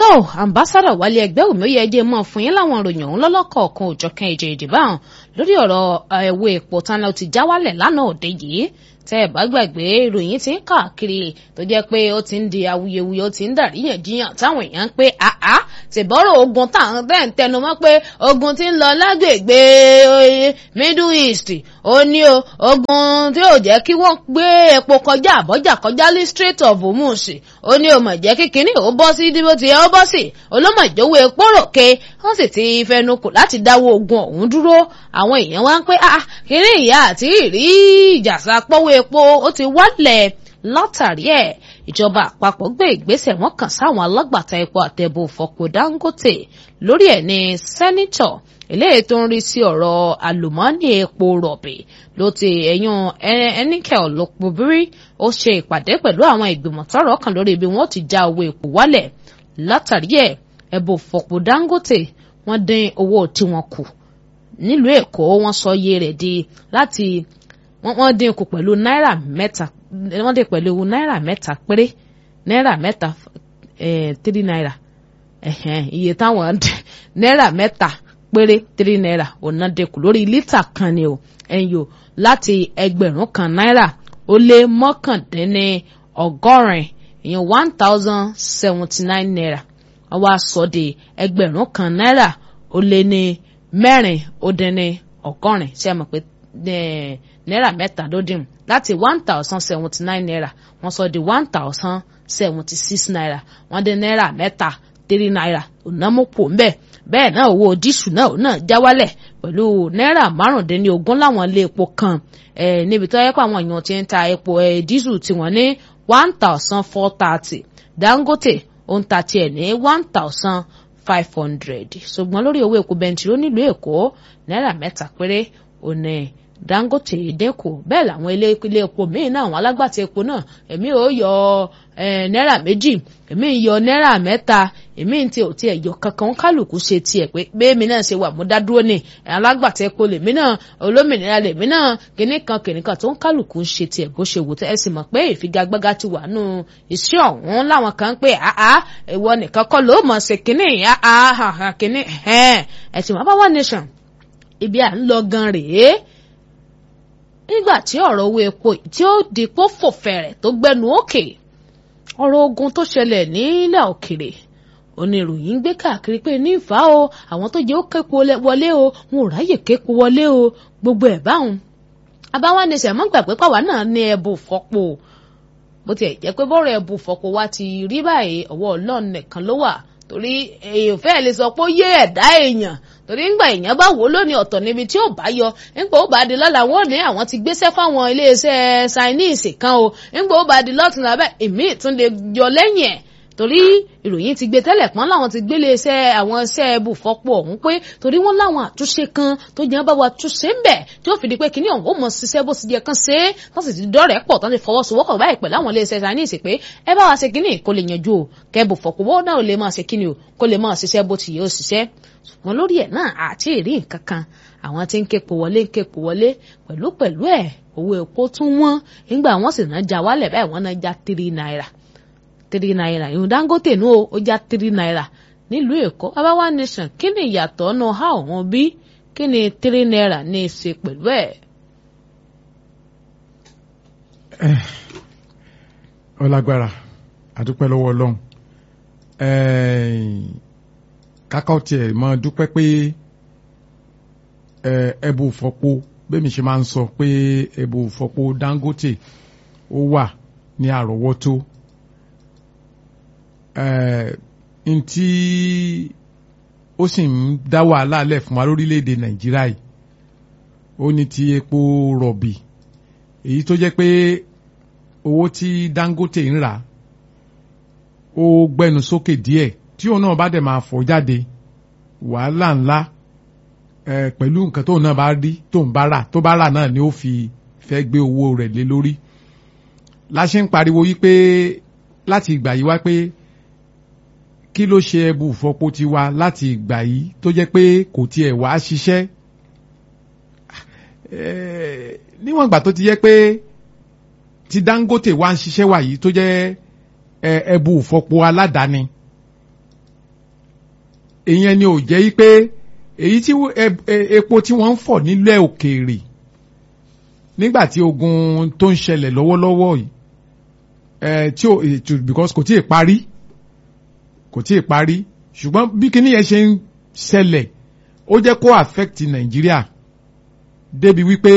tó ambassadọ wálé ẹgbẹ́ òmìnira ẹdẹ mọ́ fún yín láwọn ìròyìn ọ̀hún lọ́lọ́kọ̀ọ̀kan òjọ̀kan èjì ìdìbò àwọn lórí ọ̀rọ̀ ẹ̀wọ̀ epo tánà ti já wálẹ̀ lánàá òde yìí tẹ́ ẹ̀ bá gbàgbé ìròyìn ti ń káàkiri tó jẹ́ pé ó ti ń di awuyewuye ó ti ń dàríyànjiyàn táwọn èèyàn ń pé àá tìbọ́rọ̀ ogun táwọn bẹ́ẹ̀ ń tẹnu mọ́ pé ogun ti ń lọ lágbègbè middle east ó ní o ogun tí ò jẹ́ kí wọ́n gbé epo kọjá àbọ́jà kọjá ní strait of hormuz ó ní o mọ̀ jẹ́ kí kinní ó bọ́ sí bó ti yẹ ó bọ́ sí olómọ̀ ìjọwọ́ epo ròkè wọ́n sì ti fẹnu kò láti dáwọ́ ogun ọ̀hún dúró àwọn èèyàn wá ń pé ah kinní ìyá àti ìrí ìjàsá pọ́wọ́ epo ó ti wálẹ̀ látàrí ẹ̀ ìjọba àpapọ̀ gbé ìgbésẹ̀ wọn kàn sáwọn alágbàtà epo àtẹ̀bù fọ̀pọ̀ dangote lórí ẹ̀ ní sẹ́nitọ̀ eléyìí tó ń rí sí ọ̀rọ̀ àlùmọ́ọ́nì epo rọ̀bì ló ti ẹ̀yún ẹnikẹ́ ọ̀lọ́pọ̀bírí ó ṣe ìpàdé pẹ̀lú àwọn ìgbìmọ̀ tọ́rọ̀ kan lórí ibi wọn ti já owó epo wálẹ̀ látàrí ẹ̀ ẹ̀bù fọ̀pọ̀ dangote wọ́n dín owó tí wọ́n kù nílùú èkó wọ́n sọ iye rẹ̀ di láti wọ́n dín kù pẹ̀lú náírà mẹ́ta wọ́n dín pẹ̀lú náírà mẹ́ta péré náírà mẹ́ta three naira iye táwọn náírà mẹ́ta péré three naira ọ̀nà dínkù lórí lítà kan ni o ẹ̀yìn o láti ẹgbẹ̀rún kan náírà ó lé mọ́kàndínní ọgọ́rin ìyẹn one thousand seventy nine naira wọ́n wá sọ di ẹgbẹ̀rún kan náírà ó lé ní mẹ́rin ó dín ní ọgọ́rin ṣé ẹ mọ̀ pé náírà mẹ́ta ló dín láti one thousand seventy nine naira wọ́n sọ di one thousand seventy six naira wọ́n dín náírà mẹ́ta three naira ònàmọ́pọ̀ ńbẹ̀ bẹ́ẹ̀ náà owó dísù náà náà já wálẹ̀ pẹ̀lú náírà márùndínlógún láwọn ilé epo kan níbi tó yẹ pé àwọn èèyàn ti ń ta epo dísù tiwọn ní one thousand four thirty dangote ó ń ta tiẹ̀ ní one thousand five hundred ṣùgbọ́n lórí owó epo bẹntiró nílùú èkó náírà mẹ́ta péré òní dangote dínkù bẹ́ẹ̀ làwọn ilé ilé epo míì náà àwọn alágbàtà epo náà èmi ò yọ náírà méjì èmi ń yọ náírà mẹ́ta èmi ń tiẹ̀ ò tiẹ̀ yọ kankan kálukú ṣe tiẹ̀ pé bẹ́ẹ̀mi náà ṣe wà mú dádúró ní alágbàtà epo lèmi náà olómìnira lèmi náà kìnnì kan kìnnì kan tó ń kálukú ń ṣe tiẹ̀ bó ṣe wò tẹ́ ẹ sì mọ̀ pé ìfigagbága ti wà nù iṣẹ́ ọ̀hún láwọn kan pé àá ìwọ nìkan kọ́ ló mọ̀ ṣe kìnnì àá kìnnì ẹ̀ sì mọ̀ bá wà nation ibi à ń lọ gan rèé nígbà tí ọ̀rọ̀ owó epo tí ó dìpọ̀ fò fẹ̀rẹ̀ tó gbẹnu òkè ọ̀rọ̀ ogun tó ṣẹlẹ̀ nílẹ̀ òkèrè oníròyìn gbé káàkiri pé ní ìfà o àwọn tó jẹ́ ó képo wọlé o wọn ò ráyè képo wọlé o gbogbo ẹ̀ báwọn abáwánisẹ̀ mọ́ gbàgbé pàwá náà ní ẹ̀bù fọ́pọ̀ bó tiẹ̀ jẹ́ pé bọ́rọ̀ ẹ̀bù fọ́pọ̀ wa ti rí báyìí ọwọ́ ọlọ́run nìkan ló wà torí èèyàn fẹ́ẹ́ lè sọ pé ó yé ẹ̀dá èèyàn torí ńgbà èèyàn bá wò lónìí ọ̀tọ̀ níbi tí ó bá yọ ńgbà ó bá di lọ́la wọn ò ní àwọn ti gbéṣẹ́ fáwọn iléeṣẹ́ Chinese kan o ńgbà ó bá di lọ́tún lábẹ́ èmi tún lè yọ lẹ́yìn ẹ̀ torí ìròyìn ti gbé tẹ́lẹ̀ pọ́n láwọn ti gbélé iṣẹ́ àwọn iṣẹ́ ibùfọ́pọ̀ ọ̀hún pé torí wọ́n láwọn àtúnṣe kan tó jẹ́ bá wa túnṣe ń bẹ̀ tí ó fi di pé kíní ọ̀hún ó mọ̀ ṣiṣẹ́ bó ti jẹ́ kan ṣe é wọ́n sì ti dọ́rẹ̀ẹ́ pọ̀ tán ti fọwọ́sowọ́pọ̀ báyìí pẹ̀lú àwọn iléeṣẹ́ Chinese pé ẹ bá wa ṣe kíní kó lè yanjú o kẹ́bù fọ̀pọ̀ wọ́n náà lè máa ṣe kíní o kó lè máa ṣiṣẹ́ bó ti yẹ ó ṣiṣẹ́ ṣùgbọ́n lórí ẹ̀ náà àti ìrí nǹkan kan àwọn tí ń képo wọlé ń képo wọlé pẹ̀lú pẹ̀lú ẹ̀ owó epo tún wọ́n nígbà wọ́n sì náà já wálẹ̀ báyìí wọ́n náà já three naira three naira ìhun Dangote nù ó já three naira nílùú Èkó abawa nation kí ni ìyàtọ̀ ọ̀nà ha òun bí kí ni three naira ní í ṣe pẹ̀lú ẹ̀. ọlágbára àdúpẹ́ lọ́wọ́ Ọlọ́run kákọ́ tiẹ̀ mọ́ dúpẹ́ pé ẹ̀bù fọ́pọ̀ bẹ́ẹ̀ mi ṣe máa ń sọ pé ẹ̀bù fọ́pọ̀ Dangote ó wà ní àrọ́wọ́tó ntí ó sì ń dá wàhálà lẹ̀ fún wa lórílẹ̀‐èdè Nàìjíríà yìí ó ní ti epo rọ̀bì èyí tó jẹ́ pé owó tí Dangote ń rà ó gbẹnu sókè díẹ̀ tí òun náà bá dẹ̀ máa fọ́ jáde wàhálà ńlá pẹ̀lú nǹkan tóun náà bá rí tóun bá rà tó bá rà náà ni ó fi fẹ́ gbé owó rẹ̀ lé lórí la ṣe ń pariwo yí pé láti ìgbà yìí wá pé kí ló ṣe ẹbù fọpo tiwa láti ìgbà yìí tó jẹ́ pé kò tiẹ̀ wá ṣiṣẹ́ níwọ̀n ìgbà tó ti jẹ́ pé ti Dangote wá ń ṣiṣẹ́ wà yìí tó jẹ́ ẹbù fọpo aládàáni ìyẹn ni ò jẹ́ pé èyí tí epo tí wọ́n ń fọ̀ nílẹ̀ òkèèrè nígbà tí ogun tó ń ṣẹlẹ̀ lọ́wọ́lọ́wọ́ yìí ẹ tí o because kò tí ì parí kò tí ì parí ṣùgbọ́n bí kinní yẹn ṣe ń ṣẹlẹ̀ ó jẹ́ kó affect Nàìjíríà débi wípé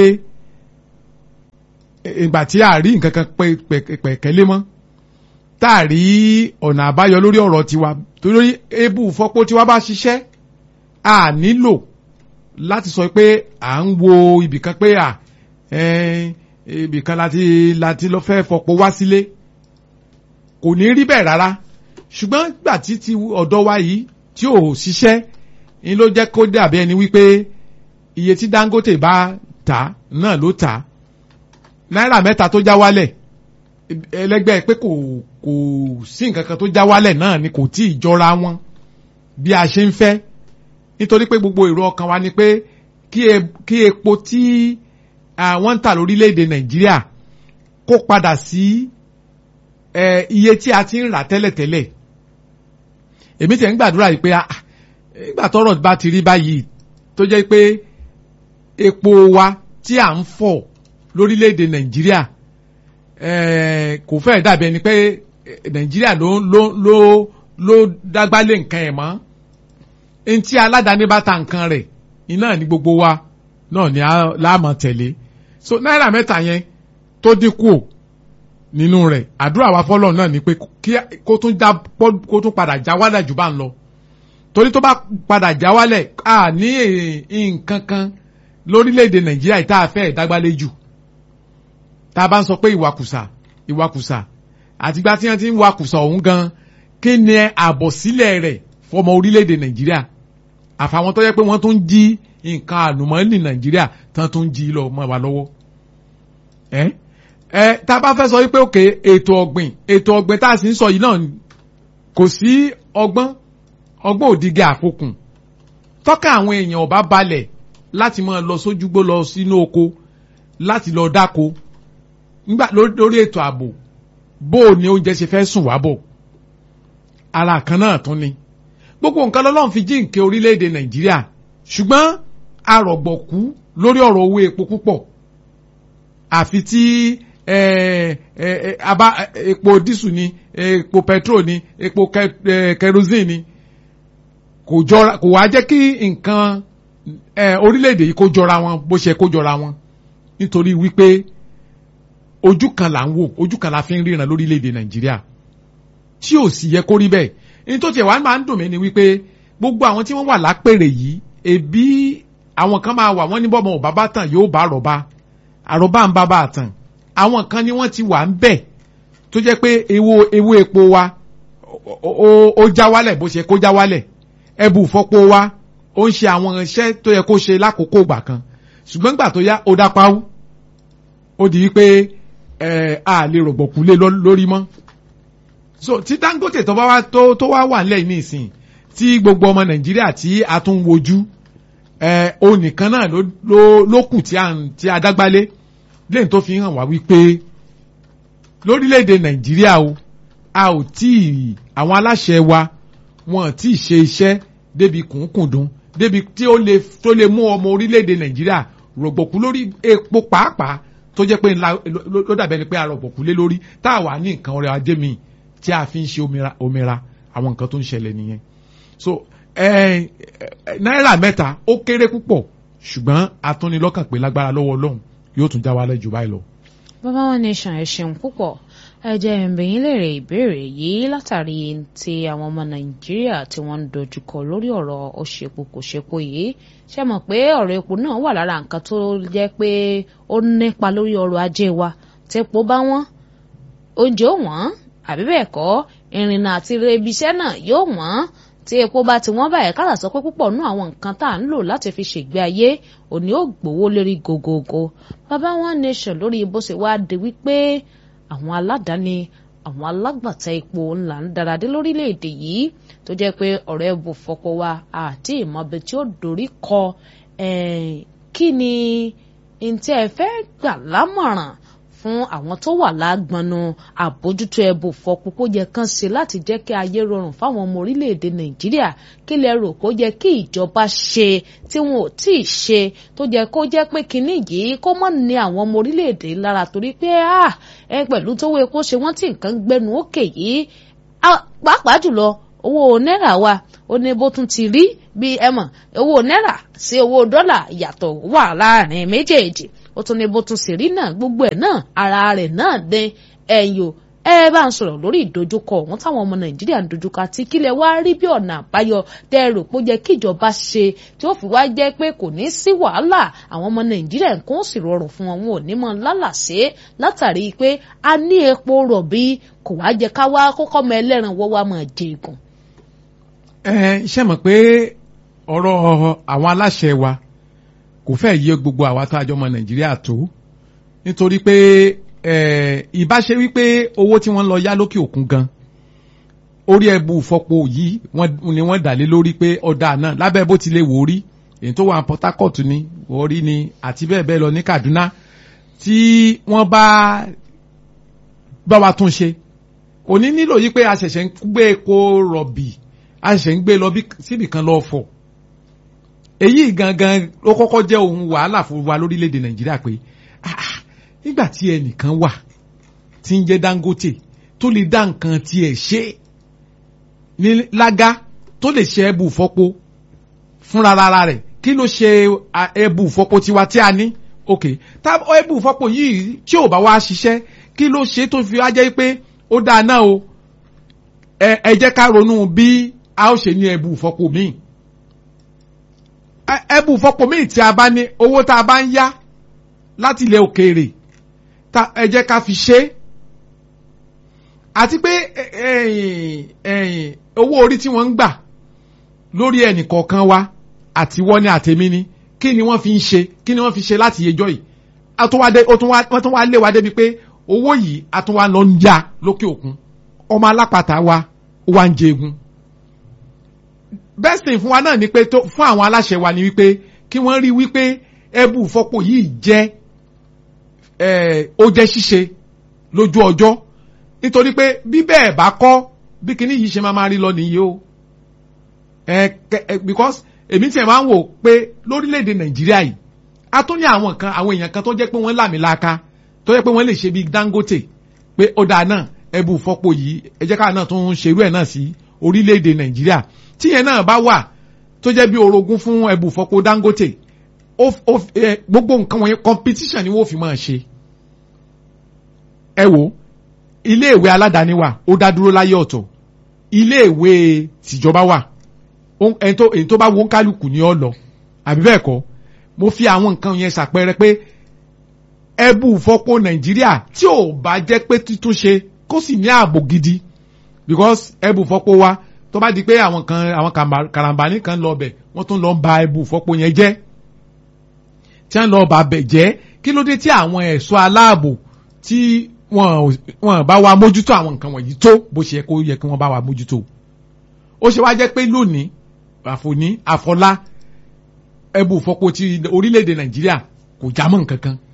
ìgbà tí a rí nǹkan kan pẹ̀kẹ́lé mọ́ tá a rí ọ̀nà àbáyọ lórí ọ̀rọ̀ tiwa torí ebú fọ́pọ́ tiwa bá ṣiṣẹ́ a nílò láti sọ pé à ń wo ibìkan pé à ibìkan láti láti lọ fẹ́ fọpo wá sílé kò ní rí bẹ́ẹ̀ rárá ṣùgbọ́n gbà tí ti ọ̀dọ̀ wa yìí tí ò ṣiṣẹ́ ni ló jẹ́ kó dàbí ẹni wípé iye tí Dangote bá tà náà ló tà náírà mẹ́ta tó já wálẹ̀ ẹlẹ́gbẹ́ pé kò kò sí nǹkan kan tó já wálẹ̀ náà ni kò tí ì jọra wọn bí a ṣe ń fẹ́ nítorí pé gbogbo èrò ọkàn wa ni pé kí epo tí àwọn ń tà lórílẹ̀‐èdè Nàìjíríà kó padà sí iye tí a ti ń rà tẹ́lẹ̀tẹ́lẹ̀ èmi tẹ̀ ń gbàdúrà yìí pé ìgbà tọ́rọ̀ bá ti rí báyìí tó jẹ́ pé epo wa tí à ń fọ̀ lórílẹ̀‐èdè Nàìjíríà kò fẹ́ dàbí ẹni pé Nàìjíríà ló ló ló ló dágbálé nǹkan ẹ̀ mọ́ ntí aládàáni bá ta nǹkan rẹ̀ iná ní gbogbo wa náà ni láàmọ̀ tẹ̀lé so náírà mẹ́ta yẹn tó dínkù nínú rẹ̀ àdúrà wa fọlọ́ náà ni pé kó tún já kó tún padà já wálẹ̀ jù bá ń lọ torí tó bá padà já wálẹ̀ a ní nǹkan kan lórílẹ̀‐èdè Nàìjíríà tá a fẹ́ ìdágbálé jù tá a bá ń sọ pé ìwakùsà ìwakùsà àtìgbà tí wọ́n ti ń wakùsà ọ̀hún gan kí ni àbọ̀sílẹ̀ rẹ̀ fọmọ orílẹ̀‐èdè Nàìjíríà àfàwọn tó yẹ pé wọ́n tún ń jí nǹkan àlùmọ́ọ́nì Nàìjíríà tán tún ń jí lọ mọ́ wa lọ́wọ́ ẹ ẹ tá a bá fẹ́ sọ wípé òkè ètò ọ̀gbìn ètò ọ̀gbìn tá a sì ń sọ yìí náà kò sí ọgbọ́n ọgbọ́n òdìgẹ àfokùn tọ́ka àwọn èèyàn ọba balẹ̀ láti máa lọ sójúgbó lọ sínú oko láti lọ dáko nígbà lórí ètò ààbò bó o ní oúnjẹ ṣe fẹ́ sùn wá bọ̀ ara kan náà tún ni gbogbo nǹkan lọ́lọ́run fi jíǹkẹ́ orílẹ̀-èdè Nàìjíríà ṣùgbọ́n arọ̀gbọ̀kú lórí ọ̀rọ̀ owó epo púpọ̀ àfi tí abá epo dísù ni epo petrol ni epo kerosene ni kò jọra kò wá jẹ́ kí nǹkan orílẹ̀-èdè yìí kó jọra wọn bó ṣe kó jọra wọn nítorí wípé ojú kan là ń wò ojú kan la fi ń ríran lórílẹ̀-èdè Nàìjíríà tí ò sì yẹ kó rí bẹ́ẹ̀ ní tó tiẹ̀ wá máa ń dùn mí ni wípé gbogbo àwọn tí wọ́n wà lápèrè yìí ebi àwọn kan máa wà wọ́n ní bọ́mọ ò bàbá tàn yóò bá àròbá àròbá ń bàbá àtàn àwọn kan ni wọ́n ti wà ń bẹ̀ tó jẹ́ pé ewo ewo epo wa ó já wálẹ̀ bó ṣe kó já wálẹ̀ ẹbù fọ́pọ̀ wa ó ń ṣe àwọn iṣẹ́ tó yẹ kó ṣe lákòókò ìgbà kan ṣùgbọ́n ìgbà tó yá ó dá páwú ó di wípé ẹ a lè rògbòkú lé lórí mọ́ so tí Dangote tó bá wá tó tó wá wà nílẹ̀ ní ìsìn tí gbogbo ọmọ Nàìjíríà tí a tún wojú ẹ o nìkan náà ló ló ló kù tí a tí a dágbálé lẹ́yìn tó fi hàn wá wípé lórílẹ̀‐èdè Nàìjíríà o a ò tí ì àwọn aláṣẹ wa wọn ò tí ì ṣe iṣẹ́ débi kùnkùndùn débi tí ó lè tó lè mú ọmọ orílẹ̀‐èdè Nàìjíríà rògbòkú lórí epo pàápàá tó jẹ́ pé ńlá ló dàbẹ́ ni pé a rọ̀gbọ̀kú lé lórí tá a wà ní nǹkan ọrẹ ajé mi tí a fi ń ṣe omira àwọn nǹkan tó ń ṣẹlẹ̀ nìyẹn so eh, náírà mẹ́ta ó kéré púpọ̀ ṣùgbọ́n atúnilọ́kàn pé lágbára lọ́wọ́ Ọlọ́run yóò tún já wálẹ̀ jù báyìí lọ. bàbá wọn nation ẹ ṣeun púpọ̀ ẹ jẹ́ ìbẹ̀yìn lèrè ìbéèrè yìí látàrí ti àwọn ọmọ nàìjíríà tí wọ́n ń dojúkọ lórí ọ̀rọ̀ òṣèpò kò ṣepo yìí ṣe mọ̀ pé ọ̀rọ̀ epo náà wà lára nǹkan tó jẹ́ pé ó nípa lórí ọrọ̀ ajé wa tẹ́po bá wọ́n oúnjẹ ó wọ́n àbí bẹ́ẹ̀ kọ́ ìrìnnà àti ibi-iṣẹ́ náà yóò wọ́n tí epo bá ti wọ́n báyìí kára sọ pé púpọ̀ nú àwọn nǹkan tá à ń lò láti fi ṣègbé ayé òní ó gbowó lérí gogogo bàbá One Nation lórí bó ṣe wá di wípé àwọn aládàáni àwọn alágbàtà epo ńlá ń dáradé lórílẹ̀‐èdè yìí tó jẹ́ pé ọ̀rẹ́ bò fọpọ̀ wa àti ìmọ̀bẹ tí ó dorí kọ kí ni ntí ẹ fẹ́ gbà lámọ̀ràn fún fún àwọn tó wà lágbọnú àbójútó ẹbù fọpo kó yẹ kán ṣe láti jẹ́ kí ayé rọrùn fáwọn ọmọ orílẹ̀-èdè nàìjíríà kí lẹ rò kó yẹ kí ìjọba ṣe tí wọn ò tí ì ṣe tó yẹ kó jẹ́ pé kinní yìí kó mọ̀ ní àwọn ọmọ orílẹ̀-èdè lára torí pé ẹ pẹ̀lú tówó epo ṣe wọ́n tí nǹkan gbẹnu òkè yìí pàápàá jùlọ owó náírà wa ó ní bó tún ti rí bí ẹ mọ̀ owó náírà sí owó dọ́là ìyàtọ̀ wà láàrin méjèèjì ó tún ní bó tún sì rí náà gbogbo ẹ̀ náà ara rẹ̀ náà dé ẹ̀yìn o ẹ bá ń sọ̀rọ̀ lórí ìdojúkọ ọ̀hún táwọn ọmọ nàìjíríà ń dojúkọ àti kílẹ̀ wá rí bí ọ̀nà àbáyọ tẹ́ ẹ rò pé ó yẹ kí ìjọba ṣe tí ó fi wá jẹ́ pé kò ní sí wàhálà àwọn ọmọ nàìjíríà nǹkan ó sì rọrùn fún wọn wọn ò ní mọ lálàsé látàrí pé a ní epo rọ̀bì kò wá jẹ́ ká wá kókọ́ mọ ẹlẹ́ran wọ́ wá mọ̀ jẹ̀gùn. ẹ ṣe mọ̀ pé ọ̀rọ̀ àwọn aláṣẹ wa kò fẹ́ yé gbogbo àwa tá a jọ ọmọ nàìjíríà tó nítorí pé ìbáṣe wípé owó tí wọ́n lọ yá lókè òkun gan orí ẹbù fọpo yìí ni wọ́n dà lé lórí pé ọ̀dà náà lábẹ́ bó ti lè wò rí èyí tó wà Port Harcourt ni wọ́rí ni àti bẹ́ẹ̀ bẹ́ẹ̀ lọ ní Kaduna tí wọ́n bá bá wa tún ṣe kò ní nílò yí pé a ṣẹ̀ṣẹ̀ ń gbé epo rọ̀bì a ṣẹ̀ṣẹ̀ ń gbé lọ síbì kan lọ́ọ́ fọ̀ èyí gangan ló kọ́kọ́ jẹ́ ohun wàhálà fún wa lórílẹ̀‐èdè Nàìjíríà pé nígbà tí ẹnìkan wà tí ń jẹ́ Dangote tó lè dá nǹkan tiẹ̀ ṣe ní lága tó lè ṣe ẹbù fọ́po fúnra rárá rẹ̀ kí ló ṣe ẹbù fọ́po tiwa tí a ní ok tá ẹbù fọ́po yìí tí ò bá wá ṣiṣẹ́ kí ló ṣe tó fi wá jẹ́ pé ó dáa náà o ẹ jẹ́ ká ronú bí a ó ṣe ní ẹbù fọ́po míì ẹbù fọ́po míì tí a bá ní owó tá a bá ń yá láti ilẹ̀ òkèèrè ẹ jẹ́ ká fi ṣe é àti pé owó orí tí wọ́n ń gbà lórí ẹnì kọ̀ọ̀kan wa àti wọ́n ní àtẹ̀mí ni kí ni wọ́n fi ń ṣe kí ni wọ́n fi ṣe láti yẹjọ́ yìí wọ́n tún wá lé wa débi pé owó yìí a tún wá lọ ń ya lókè òkun ọmọ alápàtà wa ó wá ń jẹgun best thing fún wa náà ni pé fún àwọn aláṣẹ wa ni wípé kí wọ́n rí wípé ẹbù fọ́pọ̀ yìí jẹ́ ó jẹ́ ṣíṣe lójú ọjọ́ nítorí pé bí bẹ́ẹ̀ bá kọ́ bí kinní yìí ṣe máa máa rí lọ nìyí o because èmi tiẹ̀ máa ń wò pé lórílẹ̀‐èdè nàìjíríà yìí a tún ní àwọn kan àwọn èèyàn kan tó jẹ́ pé wọ́n làmìlaka tó jẹ́ pé wọ́n lè ṣe bí Dangote pé ó dáa náà ẹbù fọ́pọ̀ yìí ẹ jẹ́ káà náà tún ṣerú ẹ̀ náà sí orílẹ̀‐èdè nàìjíríà tíyẹn náà bá wà tó jẹ́ bí orogún fún ẹbù fọ́pọ̀ Dangote gbogbo nǹkan wọ̀nyẹn competition ni wọ́n fi máa ṣe ẹ wò iléèwé aládàáni wà ó dá dúró láyé ọ̀tọ̀ iléèwé tìjọba wà èyí tó bá wo ń kálukú ní ọ lọ àbí bẹ́ẹ̀ kọ́ mo fi àwọn nǹkan yẹn ṣàpẹẹrẹ pé ẹbù fọ́pọ̀ nàìjíríà tí ò bá jẹ́ pé títúnṣe kó sì ní ààbò gidi because ẹbù fọ́pọ̀ wa tó bá di pé àwọn kan àwọn karambani kan lọ bẹ̀ wọ́n tún lọ ba ẹbù fọ́pọ̀ yẹn jẹ́ tí wọ́n lọ bà bẹ̀ jẹ́ kí ló dé tí àwọn ẹ̀ṣọ́ aláàbò tí wọn wọn bá wa mójútó àwọn nǹkan wọ̀nyí tó bó ṣe yẹ kó yẹ kí wọ́n bá wa mójútó ó ṣe wá jẹ́ pé lónìí àfòní àfọlá ẹbù fọ́pọ̀ ti orílẹ̀-èdè nàìjíríà kò já mọ́ nǹkan kan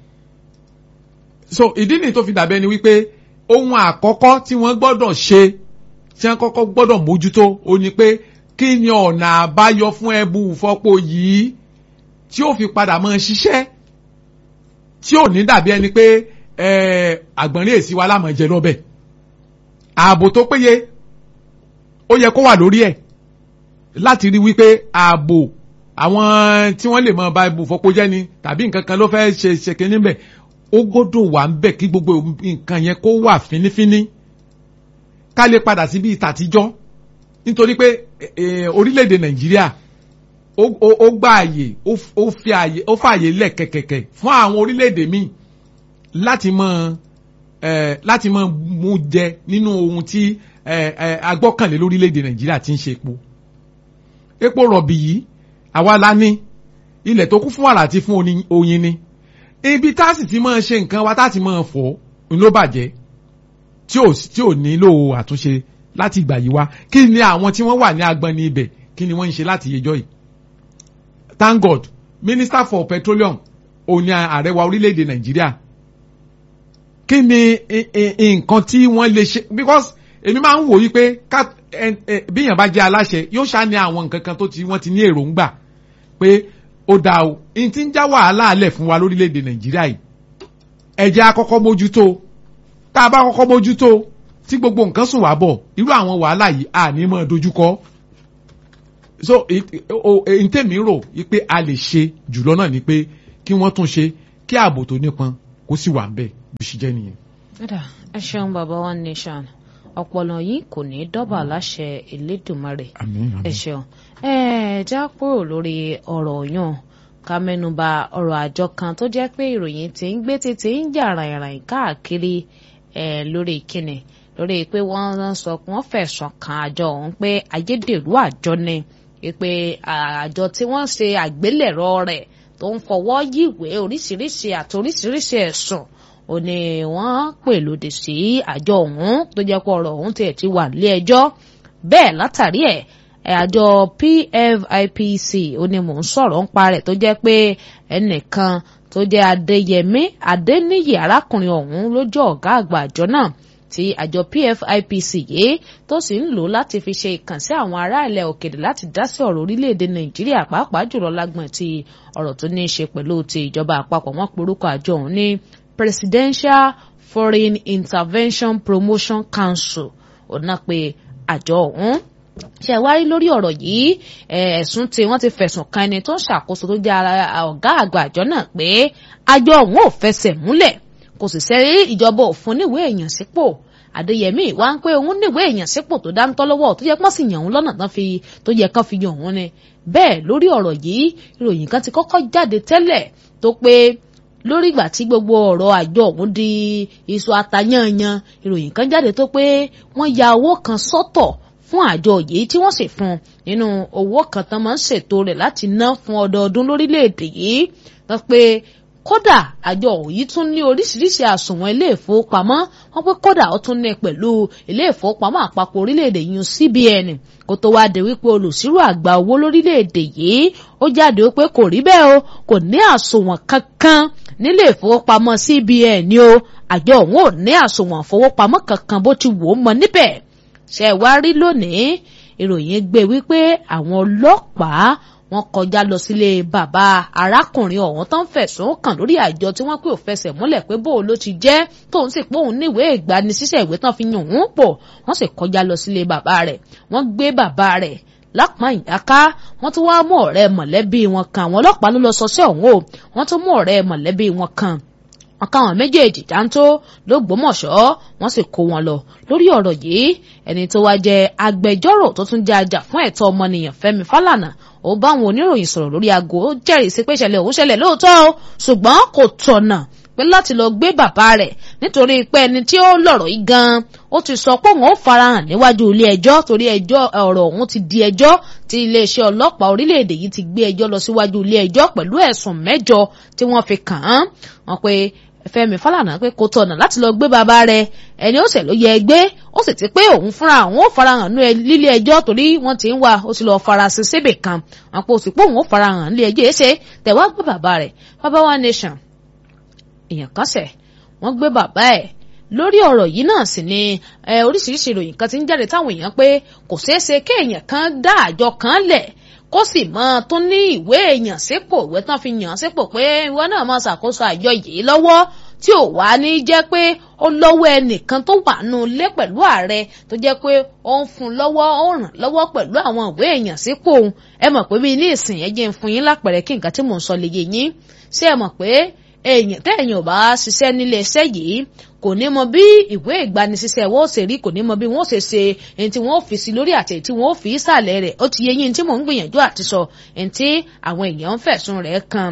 so ìdí nìyí tó fi dàbẹ́ ni wípé ohun àkọ́kọ́ tí wọ́n gbọ́dọ̀ ṣe tí wọ́n kọ́kọ́ gbọ́dọ̀ mójútó ó ní pé kí ni ọ̀nà àbáyọ fún ẹbù fọ́pọ̀ yìí tí ó fi padà mọ́ ṣiṣẹ́ tí ò ní dàbí ẹni pé àgbọ̀nrín èsì wa lámọ̀ jẹ lọ́bẹ̀ ààbò tó péye ó yẹ kó wà lórí ẹ̀ láti rí wípé ààbò àwọn tí wọ́n lè mọ bá ibù fọ́pọ̀ jẹ́ ni tàbí nǹkan kan ló fẹ́ ṣe ṣèké níbẹ̀ ó gbọ́dọ̀ wà ń bẹ̀ kí gbogbo nǹkan yẹn kó wà fínífíní ká lè padà síbi ìtàtijọ́ nítorí pé orílẹ̀-èdè nàìjíríà ó gba àyè ó fi àyè ó fààyè lẹ̀ kẹ̀kẹ̀kẹ̀ fún àwọn orílẹ̀-èdè míì láti mọ láti mọ mú jẹ nínú ohun tí agbọ́kànlé lórílẹ̀-èdè nàìjíríà ti ń ṣe epo epo rọ̀bì yìí àwa la ní ilẹ̀ tó kún fún wàrà àti fún oyin ni ibi tá a sì ti máa ṣe nǹkan wa tá a ti máa fọ̀ ló bàjẹ́ tí ò tí ò nílò àtúnṣe láti ìgbà yìí wá kí ni àwọn tí wọ́n wà ní agbọn ní ibẹ̀ kí ni wọ́n ń ṣe láti yẹjọ́ yìí thank god minister for petroleum òní ààrẹ wa orílẹ̀-èdè nàìjíríà kí ni nǹkan tí wọ́n lè ṣe because èmi máa ń wò yí pé bíyàn bá jẹ́ aláṣẹ yóò ṣáà ní àwọn nǹkan kan tó ti wọ́n ti ní èròǹgbà pé ó dáa o n ti ń já wàhálà alẹ̀ fún wa lórílẹ̀‐èdè nàìjíríà yìí ẹ jẹ́ á kọ́kọ́ mójútó tá a bá kọ́kọ́ mójútó tí gbogbo nǹkan sùn wá bọ̀ irú àwọn wàhálà yìí à ní mọ́ dojúkọ so n tèmi rò yí pé a lè ṣe jùlọ náà ni pé kí wọ́n tún ṣe kí ààbò tó nípọn kó sì wà ń bẹ̀ bí ṣe jẹ́ nìyẹn. ẹ ṣeun bàbá one nation ọpọlọ yìí kò ní dọ́bà láṣẹ Elédùmarè ẹ ṣeun ẹ já kúrò lórí ọ̀rọ̀ yàn ká mẹ́nuba ọ̀rọ̀ àjọ kan tó jẹ́ pé ìròyìn tí ń gbé tètè ń jà ràìnràìn káàkiri ẹ lórí kíni lórí pé wọ́n sọ pé wọ́n fẹ̀sùn kan àjọ ọ̀hún pé ayédèrú àjọ ni pé àjọ tí wọ́n ṣe àgbélẹ̀rọ rẹ̀ tó ń fọwọ́ yíwèé oríṣiríṣi àti oríṣiríṣi ẹ̀sùn ó ní wọ́n pè lòdì sí àjọ ọ̀hún tó jẹ́ pé ọ̀rọ̀ ọ̀hún tiẹ̀ ti wà nílé ẹjọ́ bẹ́ẹ̀ látàrí ẹ̀ àjọ PFIPC ó ní mò ń sọ̀rọ̀ ń pa rẹ̀ tó jẹ́ pé ẹnìkan tó jẹ́ Adéyẹmí Adéníyì arákùnrin ọ̀hún ló jẹ́ ọ̀gá àgbà àjọ náà tí àjọ PFIPC yìí tó sì ń lò láti fi ṣe ìkànsí àwọn ará ilẹ̀ òkèèrè láti dá sí ọ̀rọ̀ orílẹ̀-èdè Nàìjíríà pàápàá jùlọ lágbọ̀n ti ọ̀rọ̀ tó ní í ṣe pẹ̀lú ti ìjọba àpapọ̀ wọ́n porúkọ àjọ ọ̀hún ní Presidential Foreign Intervention Promotion Council ọ̀nà pé àjọ ọ̀hún ṣe wá rí lórí ọ̀rọ̀ yìí ẹ̀sùn tí wọ́n ti fẹ̀sùn kan ẹni tó ń ṣàkóso tó jẹ́ ọ̀gá àgbà àjọ náà pé àjọ ọ̀hún ò fẹsẹ̀ múlẹ̀ kò sì sẹ́rí ìjọba òfin níwèé èèyàn sípò Adéyẹmí wá ń pé òun níwèé èèyàn sípò tó dáńtọ́ lọ́wọ́ tó yẹ pọ́n sì yàn òun lọ́nà tán fi tó yẹ kán fi yàn òun ni bẹ́ẹ̀ lórí ọ̀rọ̀ yìí ìròyìn kan ti kọ́kọ́ jáde tẹ́lẹ̀ tó pé lórí ìgbà tí gbogbo ọ̀rọ̀ àjọ ọ̀hún di iṣu atayanyan ìròyìn kan jáde tó pé wọ́n ya owó kan sọ́tọ̀ fún àjọ yìí tí wọ́n sì fún nínú owó kan tán máa ń ṣètò rẹ̀ láti ná fún ọdọọdún lórílẹ̀‐èdè yìí wọ́n pé kódà àjọ yìí tún ní oríṣiríṣi àsùnwọ̀n ilé ìfowópamọ́ wọ́n pé kódà ó tún ní pẹ̀lú ilé ìfowópamọ́ àpapọ̀ orílẹ̀‐èdè yìí CBN kó tó wá dé wípé olùsírò àgbà owó lórílẹ̀‐èdè yìí ó jáde ó pé kò rí bẹ́ẹ̀ o kò ní àsùnwọ̀n kankan nílé ìfowópamọ́ CBN ni o àjọ òun ò ní àsùnwọ̀n ìfowópamọ́ kankan bó ti wò ó mọ níbẹ̀ ṣe wá rí lónìí ìròyìn gbé wípé àwọn ọlọ́pàá wọ́n kọjá lọ sílé bàbá arákùnrin ọ̀hún tó ń fẹ̀sùn kàn lórí àjọ tí wọ́n pè ò fẹsẹ̀ múlẹ̀ pé bó ló ti jẹ́ tóun sì pé òun níwèé ìgbanisíṣẹ́ ìwé tán fi yàn òun pọ̀ wọ́n sì kọjá lọ sílé bàbá rẹ̀ wọ́n gbé bàbá rẹ̀ lápá ìyáká wọ́n tún wá mú ọ̀rẹ́ mọ̀lẹ́bí wọn kan àwọn ọlọ́pàá ló lọ sọ sí ọ̀hún o wọ́n tún mú ọ̀rẹ́ mọ̀lẹ́bí wọn kan wọn káwọn méjèèjì dáńtó lÓgbómọ̀ṣọ́ wọ́n sì kó wọn lọ lórí ọ̀rọ̀ yìí ẹni tó wá jẹ́ agbẹjọ́rò tó tún jẹ́ ajá fún ẹ̀tọ́ ọmọnìyàn Fẹ́mi Fálànà ó bá àwọn oníròyìn sọ̀rọ̀ lórí aago ó jẹ́rìí sí pé ìṣẹ̀lẹ̀ òun ṣẹlẹ̀ lóòótọ́ o ṣùgbọ́n kò tọ̀nà pé láti lọ gbé bàbá rẹ̀ nítorí pé ẹni tí ó lọ̀rọ̀ yìí gan ó ti sọ pé òun ó farahàn níwájú ilé ẹjọ́ torí ẹjọ́ ọ̀rọ̀ òun ti di ẹjọ́ tí iléeṣẹ́ ọlọ́pàá orílẹ̀-èdè yìí ti gbé ẹjọ́ lọ síwájú ilé ẹjọ́ pẹ̀lú ẹ̀sùn mẹ́jọ tí wọ́n fi kàn án wọ́n pé Fẹ́mi Fálànà pé kò tọ̀nà láti lọ gbé bàbá rẹ̀ ẹni ó ṣẹ̀ ló yẹ gbé ó sì ti pé òun fúnra òun ó farahàn ní lílé ẹjọ́ torí wọ́n ti ń wá ó ti lọ farasin síbì kan àpò òsì pé òun ó farahàn nílé ẹjọ́ èsè tẹ̀wá gbé bàbá rẹ̀ bàbá wa nation èèyàn kan ṣẹ̀ wọ́n gbé bàbá ẹ̀ lórí ọ̀rọ̀ yìí náà sì ni oríṣiríṣi ìròyìn kan ti ń jáde táwọn èèyàn pé kò ṣeé ṣe kéèyàn kan dá àjọ kan lẹ̀ kó sì mọ tó ní ìwé èèyàn sípò ìwé tán fi yàn sípò pé ìwọ náà máa ṣàkóso àjọ yìí lọ́wọ́ tí ò wá ní jẹ́ pé ó lọ́wọ́ ẹnìkan tó wà nù lé pẹ̀lú ààrẹ tó jẹ́ pé ó ń fún lọ́wọ́ ó ràn lọ́wọ́ pẹ̀lú àwọn ìwé èèyàn sípò òun ẹ mọ̀ pé bíi ní ìsìn ẹ jẹ́ ń fún yín lápẹ̀rẹ̀ kí nǹkan tí mò ń sọ lè yé yín ṣé ẹ mọ̀ pé èèyàn tẹ́ẹ̀yàn ò bá ṣiṣẹ́ nílé iṣẹ́ yìí kò ní mọ bí ìwé ìgbanisíṣẹ́ wọ́n ṣe rí kò ní mọ bí wọ́n ṣe ṣe ẹni tí wọ́n fi sí lórí àti tí wọ́n fi ìsàlẹ̀ rẹ̀ ó ti yé yín tí mò ń gbìyànjú àti sọ ẹni tí àwọn èèyàn ń fẹ̀sùn rẹ̀ kan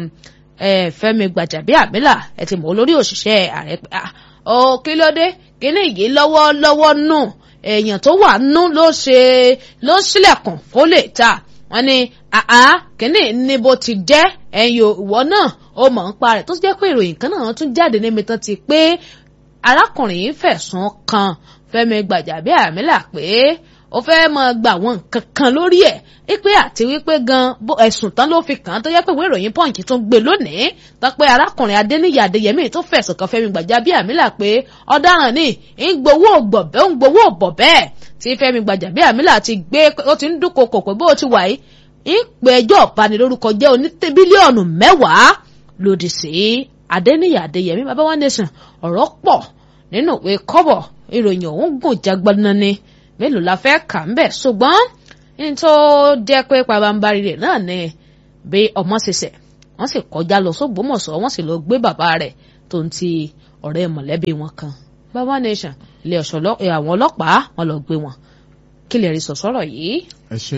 Fẹ́mi Gbàjàbíàmílà ẹ ti mọ̀ olórí òṣìṣẹ́ ààrẹ pé ọ kí ló dé kíní yìí lọ́wọ́ lọ́wọ́ nù èèyàn tó wà nù ló ṣe ló ṣílẹ̀kùn kó lè ta wọ́n ní àá kíní ní bó ti jẹ́ ẹ̀yìn ìwọ náà ó mọ̀ ń pa rẹ̀ tó jẹ́ pé ìròyìn kan náà tún jáde níbi tán ti pé arákùnrin fẹ̀sùn kan Fẹ́mi Gbàjàbíàmílà pé ó fẹ́ máa gbà wọn nǹkan kan lórí ẹ̀ wípé àti wípé gan ẹ̀sùn tán ló fi kàn án tó yẹ pé ìwé ìròyìn punch tún gbé lónìí tọ́pẹ́ arákùnrin adéníyì adéyẹmí tó fẹ̀sùn kan fẹ́mi gbàjábíàmílà pé ọ̀daràn ni ń gbowó gbọ̀bẹ́ ń gbowó bọ̀bẹ́ tí fẹ́mi gbàjábíàmílà ti gbé ó ti ń dúnkokò pé bó ti wà yìí ń pè ẹjọ́ ìbanilórúkọ jẹ́ oní bílíọ̀nù mẹ́wàá lòdì sí adéníyì adéyẹmí bàbá wa nation ọ̀rọ̀ pọ̀ nínú ìwé kọ́bọ̀ ìròyìn ọ̀hún gùn jágbọ́n ni mélòó la fẹ́ kà ń bẹ̀ ṣùgbọ́n ní tó jẹ́ pé pabambarì rẹ̀ náà ni bí ọmọ ṣẹṣẹ̀ wọ́n sì kọjá lọ sógbómọ̀ṣọ́ wọ́n sì lọ gbé bàbá rẹ̀ tó ń ti ọ̀rẹ́ mọ̀lẹ́bí wọn kan bàbá nation ilé ọ̀ṣọ́ àwọn ọlọ́pàá wọn lọ gbé wọn kí lè rí sọ̀sọ́rọ̀ yìí. ẹ ṣe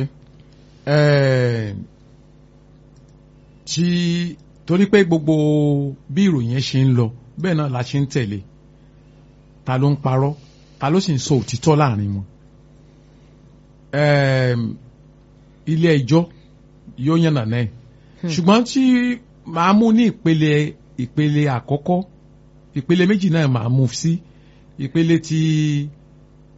tí torí pé gbogbo bí ìròyìn yẹn ṣe ń lọ bẹ́ẹ̀ náà la ṣe ń tẹ̀lé ta ló ń parọ́ ta ló sì ń sọ òtítọ́ láàrin wọn. ilé ẹjọ́ yóò yànnà náà ṣùgbọ́n tí màá mú ní ìpele ìpele àkọ́kọ́ ìpele méjì náà màá mú sí ìpele tí